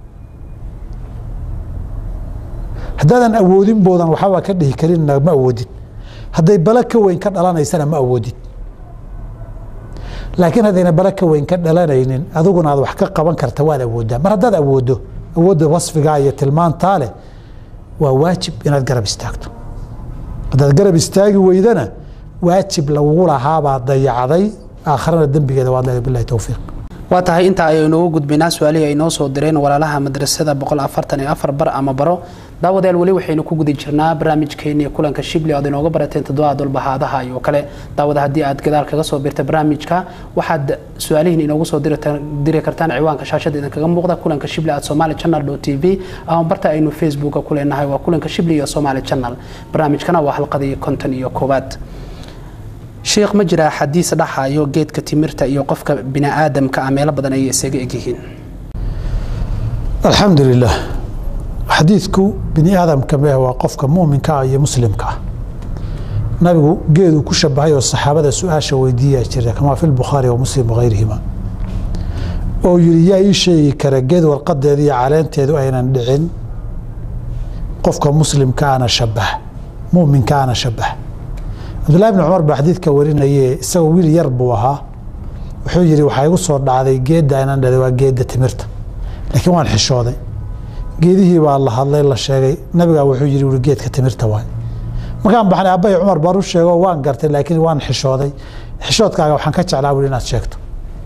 haddaadan awoodin boodan waxbaa ka dhihi karinna ma awoodid hadday bala ka weyn ka dhalanaysana ma awoodid laakiin haddayna bala ka weyn ka dhalanaynin adiguna aad wax ka qaban karta waad awooddaa mar haddaad awooddo awoodda wasfigaa iyo tilmaantaa leh waa waajib inaad garab istaagto haddaad garab istaagi weydana waajib lagugu lahaabaa dayacday aakharana dembigeeda waad leedahay bilahi towfiiq waa tahay intaa ayay inoogu gudbaynaa su-aalihii ay noo soo direen walaalaha madrasada boqol afartan iyo afar bar ama baro daawadayaal weli waxaynu ku guda jirnaa barnaamijkeennii kulanka shibli oad inooga barateen toddobaha dulbahaadaha iyo kale daawada haddii aad gadaal kaga soo birta barnaamijka waxaad su-aalihiin inoogu soo diri kartaan ciwaanka shaashada idinkaga muuqda kulanka shibli at somali channel t v ama barta aynu facebooka ku leenahay waa kulanka shibli iyo somali channel barnaamijkana waa halqadii konton iyo koowaad sheekh ma jiraa xadiis dhaxayo geedka timirta iyo qofka bini aadamka ah meelo badan ayay isaga egyihiin alxamdu lilah xadiidku bini aadamka meh waa qofka muminka ah iyo muslimka ah nabigu geeduu ku shabahay oo saxaabada su-aasha weydiiyaa jira kamaa fi lbukhaari wa muslim wahayrihima oo yidhi yaa ii sheegi kara geed warqadeeda iyo caleenteedu aynan dhicin qofka muslimkaana shabah muminkaana shabah cabdullahi bni cumar baa xadiidka warinaye isagoo wiil yar buu ahaa wuxuu yidhi waxaa igu soo dhacday geedda aynan dhalay waa geedda timirta laakiin waan xishooday geedihii baa la hadlay la sheegay nabigaa wuxuu yidhi uri geedka timirta waay markaan baxnay abbay cumar baan u sheego waan gartay laakiin waan xishooday xishoodkaaga waxaan ka jeclaa wuri inaad sheegto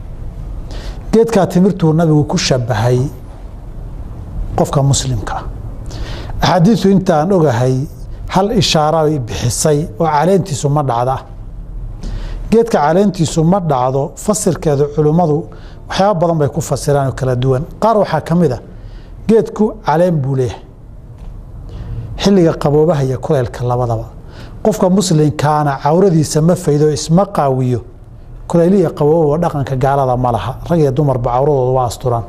geedkaa timirtuu nabigu ku shabahay qofka muslimka ah axaadiisu intaan ogahay hal ishaara ay bixisay oo caleentiisu ma dhacda geedka caleentiisu ma dhacdo fasirkeedu culimmadu waxyaaba badan bay ku fasiraan oo kala duwan qaar waxaa ka mid a geedku caleen buu leeyahay xilliga qaboobaha iyo kuleylka labadaba qofka muslimkaana cawradiisa ma faydo isma qaawiyo kulayliya qabooba dhaqanka gaalada ma laha rag iyo dumarba cawradooda waa asturaan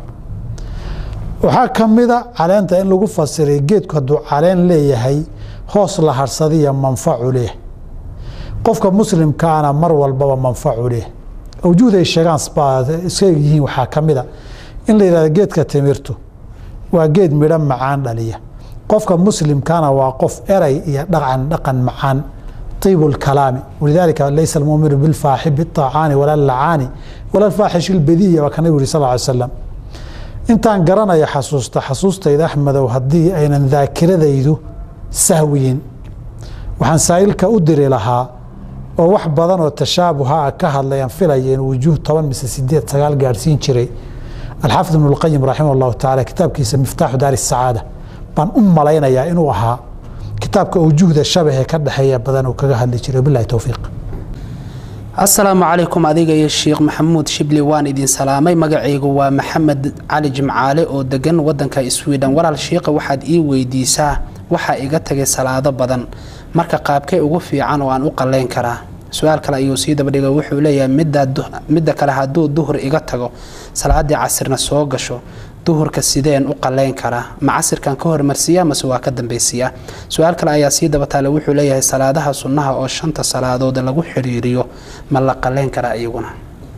waxaa ka mida caleenta in lagu fasiray geedku hadduu caleen leeyahay hoos la harsadiya manfacu leeyahay qofka muslimkaana mar walbaba manfacu leeyahay awjuhda ay sheegaan iska yihiin waxaa ka mida in la yihahdo geedka timirtu waa geed midho macaan dhaliya qofka muslimkana waa qof eray iyo dhaqan dhaqan macaan طيب الكلام ولذلك ليس المؤمن بالفاحب بالطاعان ولا اللعان ولا الفاحش البذية وكان يقول صلى الله عليه وسلم intaan garanaya xasuusta xasuustayda axmedow haddii aynan daakiradaydu sahwiyin waxaan saa'ilka u diri lahaa oo wax badan oo tashaabuha ah ka hadlayaan filaya in wujuuh toban mise sideed sagaal gaadhsiin jiray alxaafid ibnu lqayim raximah allahu tacaala kitaabkiisa miftaaxu daari sacaada baan u malaynayaa inuu ahaa kitaabka awjuhda shabahee ka dhexeeya badan uu kaga hadli jiray bilahi towfiiq asalaamu calaykum adiga iyo sheekh maxamuud shibli waan idin salaamay magacaygu waa maxamed cali jimcaale oo degan wadanka sweden walaal shiikha waxaad ii weydiisaa waxaa iga tagay salaado badan marka qaabkay ugu fiican oo aan u qaleyn karaa su-aal kale ayuu sii dabadhiga wuxuu leeyahay midda kale hadduu duhur iga tago salaadii casirna soo gasho duhurka sideen u qaleyn karaa ma casirkan ka hormarsiiya mase waa ka dambeysiiya su-aal kale ayaa sii dabataale wuxuu leeyahay salaadaha sunnaha oo shanta salaadood lagu xiriiriyo ma la qaleyn karaa iyaguna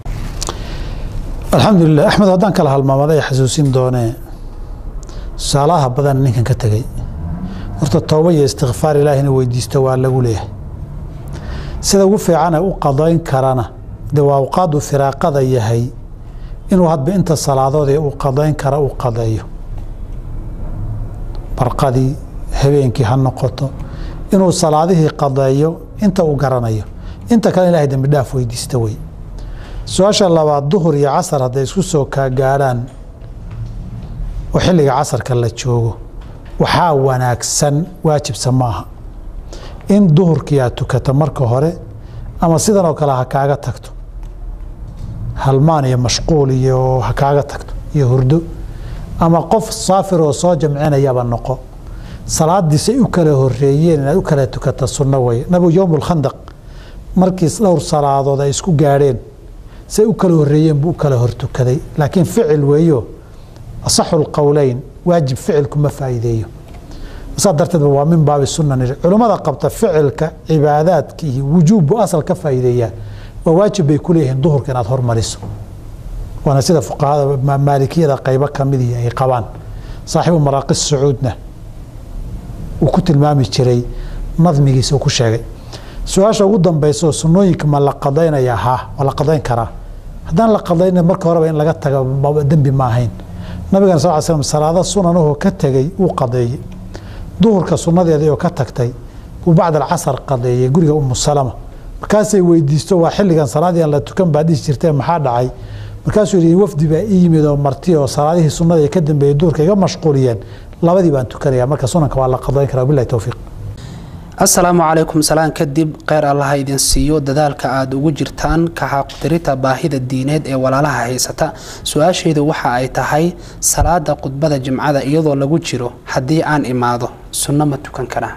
alxamdulilah axmed haddaan kala halmaamaday xasuusin doonee tusaalaha badan ninkan ka tegey horta tooba iyo istikfaar ilaah inuu weydiisto waa lagu leeyahay sida ugu fiicane u qadayn karana dee waa awqaadu firaaqada yahay inuu hadba inta salaadoodee uu qadayn kara uu qadeeyo barqadii habeenkii ha noqoto inuu salaadihii qadeeyo inta uu garanayo inta kale ilahay dembi dhaaf weydiista wey su-aasha labaad duhur iyo casar hadday isku soo kaagaadhaan oo xilliga casarka la joogo waxaa wanaagsan waajibsa ma aha in duhurkii aad tukato marka hore ama sidan oo kale ha kaaga tagto halmaan iyo mashquul iyo ha kaaga tagto iyo hurdo ama qof saafir oo soo jamcinayaba noqo salaadiisay u kala horeeyeen inaad u kala tukata sunno wey nabigu yowm lkhandaq markiis dhowr salaadood ay isku gaadheen say u kala horeeyeen buu u kala hortukaday laakiin ficil weeyo asaxu lqowleyn waajib ficilku ma faa'iideeyo saa darteedba waa min baabi sunan culimmada qabta ficilka cibaadaadka iyo wujuubbu asal ka faa'iideeyaa waa waajib bay ku leeyihiin duhurka inaad hormariso waana sida fuqahada maalikiyada qaybo kamidii ay qabaan saaxiibu maraaqi sacuudna uu ku tilmaami jiray nadmigiisa uu ku sheegay su-aasha ugu dambeysa oo sunooyinka ma la qadaynaya ha waa la qadayn karaa haddaan la qadayna marka horeba in laga taga dembi ma ahayn nabigan sal l slam salaado sunanahoo ka tegey wuu qadeeyey duhurka sunnadeedii oo ka tagtay buu bacd alcasar qadeeyey guriga umu salama markaasay weydiisto waa xilligan salaadii aan la tukan baa dhihi jirtee maxaa dhacay markaasuu yidhi wafdi baa ii yimid oo marti oo salaadihii sunnada ka dambeeyey duurka iga mashquuliyeen labadii baan tukanaya marka sunanka waa la qadayn karaa bilahi towfiiq asalaamu calaykum salaan kadib kheyr allaha idin siiyo dadaalka aada ugu jirtaan kaxaqdirita baahida diineed ee walaalaha haysata su-aashaydu waxa ay tahay salaada khudbada jimcada iyadoo lagu jiro haddii aan imaado sunno ma tukan karaa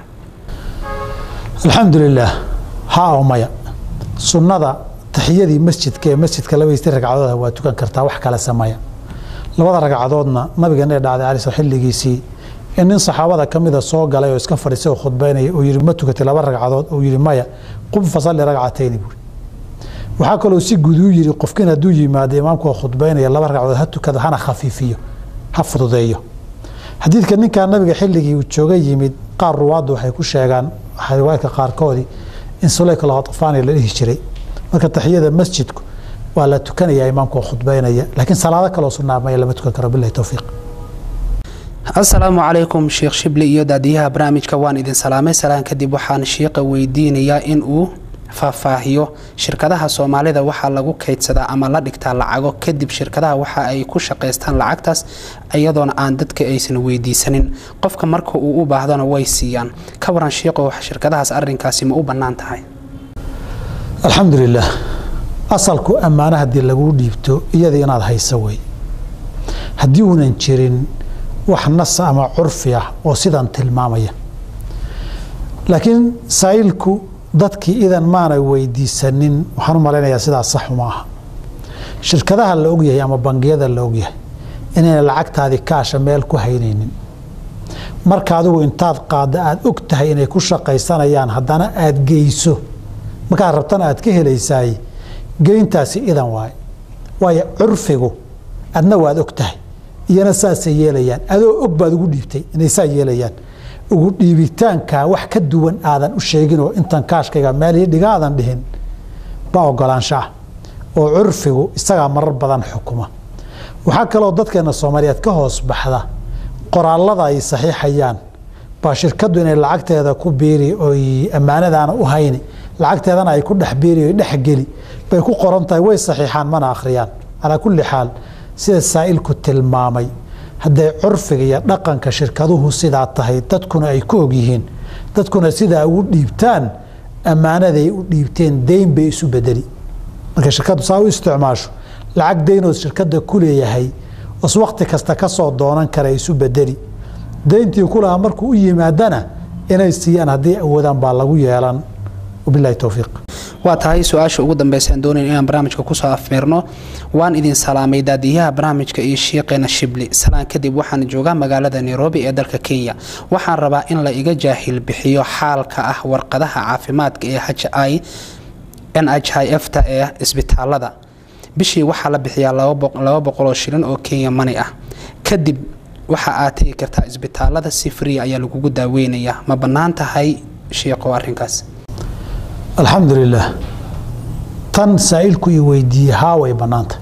alxamdu lilaah ha oo maya sunnada taxiyadii masjidka ee masjidka labadiistii ragcadooda waa tukan kartaa wax kale sameeya labada ragcadoodna nabigan ee dhacday cali xilligiisii in nin saxaabada ka mida soo galay oo iska fadhiisay oo khudbaynaya uu yihi ma tukatay laba ragcadood uu yihi maya qum fasalli ragcatayni buuri waxaa kaloo si guud uu yihi qofkin hadduu yimaado imaamku oo khudbaynaya laba ragcadood ha tukada hana khafiifiyo ha fududeeyo xadiidka ninkaa nabiga xilligii uu jooga yimid qaar ruwaaddu waxay ku sheegaan riwaayadka qaarkoodii in suleyka lahotfaani la dhihi jiray marka taxiyada masjidku waa la tukanaya imaamka oo khudbaynaya laakiin salaado kaloo sunnaamaya lama tukan karo bilahi towfiiq asalaamu calaykum sheekh shibli iyo daadiyaha barnaamijka waan idin salaamay salaan kadib waxaan shiiqa weydiinayaa in uu faahfaahiyo shirkadaha soomaalida waxaa lagu kaydsadaa ama la dhigtaa lacago kadib shirkadaha waxa ay ku shaqaystaan lacagtaas iyadoona aan dadka aysan weydiisanin qofka marka uu u baahdona way siiyaan ka waran shiiqo shirkadahaas arinkaasi ma u bannaan tahay alxamdu lilah asalku ammaano haddii laguu dhiibto iyada inaad hayso wey haddii uunan jirin wax nasa ama curfi ah oo sidan tilmaamaya laakiin saa'ilku dadkii idan maanay weydiisanin waxaan u malaynayaa sidaas saxuma aha shirkadaha la ogyahay ama bangiyada la ogyahay inayna lacagtaadii kaasha meel ku haynaynin marka adigu intaad qaadda aada og tahay inay ku shaqaysanayaan haddana aada geyso markaad rabtana aad ka helaysaay geyntaasi idan waaye waayo curfigu adna waad og tahay iyana saasay yeelayaan adoo og baad ugu dhiibtay inay saa yeelayaan ugu dhiibitaankaa wax ka duwan aadan u sheeginoo intan kaashkayga meelii dhiga aadan dhihin baa ogolaansho ah oo curfigu isagaa marar badan xukuma waxaa kaloo dadkeena soomaaliyeed ka hoos baxda qoraallada ay saxiixayaan baa shirkaddu inay lacagteeda ku biiri oy ammaanadaana u hayni lacagteedana ay ku dhex biiri oy dhexgeli bay ku qoran tahay way saxiixaan mana akhriyaan calaa kulli xaal sida saa'ilku tilmaamay hadday curfiga iyo dhaqanka shirkaduhu sidaa tahay dadkuna ay ku ogyihiin dadkuna sidaa ugu dhiibtaan ammaanaday u dhiibteen deyn bay isu bedeli marka shirkaddu saa u isticmaasho lacag deynood shirkadda ku leeyahay os wakhti kasta ka soo doonan kara isu bedeli deyntii ku lahaa markuu u yimaadana inay siiyaan hadday awoodaan baa lagu yeelan wabilahi towfiiq waa tahay su-aasha ugu dambeysaan doonayn inaan barnaamijka kusoo afmeerno waan idin salaamay daadiyaha barnaamijka iyo shiiqeena shibli salaan kadib waxaan joogaa magaalada nairobi ee dalka kenya waxaan rabaa in la iga jaahil bixiyo xaalka ah warqadaha caafimaadka ee h i n h i f ta ee isbitaalada bishii waxaa la bixiyaa laba boqoloo shilin oo kenya mani ah kadib waxa aad tegi kartaa isbitaalada si free ayaa lagugu daaweynayaa ma bannaan tahay shiiqo arrinkaas alxamdu lilah tan saa'ilku i weydiiyey haa way bannaantahay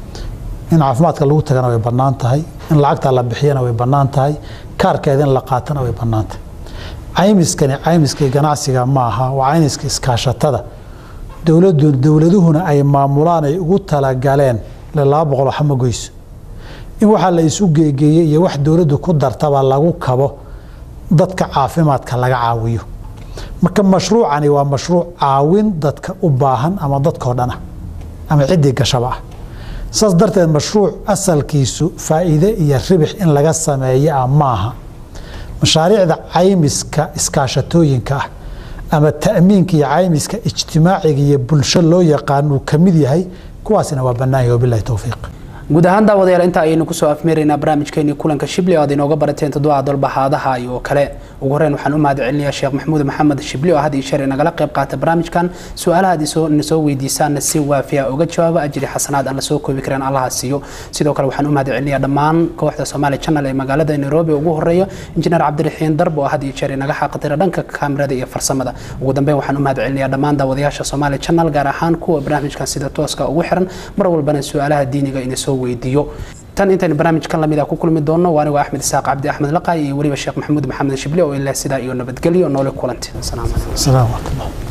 in caafimaadka lagu tagana way bannaan tahay in lacagta la bixiyana way bannaan tahay kaarkeeda in la qaatana way bannaan tahay caymiskani caymiskii ganacsiga ma aha waa caymiska iskaashatada dowladu dowladuhuna ay maamulaan ay ugu talagaleen le laba boqol waxa ma goyso in waxaa la isu geegeeyey iyo wax dowladdu ku dartaba lagu kabo dadka caafimaadka laga caawiyo marka mashruucani waa mashruuc caawin dadka u baahan ama dadkao dhan ah ama ciddii gashaba ah saas darteed mashruuc asalkiisu faa'iide iyo ribix in laga sameeyo ah maaha mashaariicda caymiska iskaashatooyinka ah ama ta'miinka iyo caymiska ijtimaaciga iyo bulsho loo yaqaan uu ka mid yahay kuwaasina waa bannaahi wabilahi towfiiq guud ahaan daawadayaal intaa ayaynu kusoo afmeeraynaa barnaamijkeenii kulanka shibli oo aad inooga barateen toddoba dolbahaadaha iyo kale ugu horreyn waxaan u mahad celinayaa sheekh maxamuud maxamed shibli oo had iyo sheer inagala qayb qaata barnaamijkan su-aalaha aad na soo weydiisaanna si waafiya uga jawaaba ajri xasanaad aan la soo koobi kareen allaha siiyo sidoo kale waxaan u mahad celinayaa dhammaan kooxda Somali Channel ee magaalada Nairobi ugu horeeya injineer Cabdiraxiin Darbo oo had iyo jeer inaga xaqatira dhanka kaamirada iyo farsamada ugu dambeyn waxaan u mahad celinayaa dhammaan daawadayaasha Somali Channel gaar ahaan kuwa barnaamijkan sida tooska ugu xiran mar walbana su-aalaha diiniga inay soo weydiiyo tan intaynu barnaamijkan lamid ah ku kulmi doonno waa anigo axmed isaaq cabdi axmed laqaay iyo weliba sheekh maxamuud maxamed shibli oo ilaa sidaa iyo nabadgelyo noole kulanti asalaamu calaykum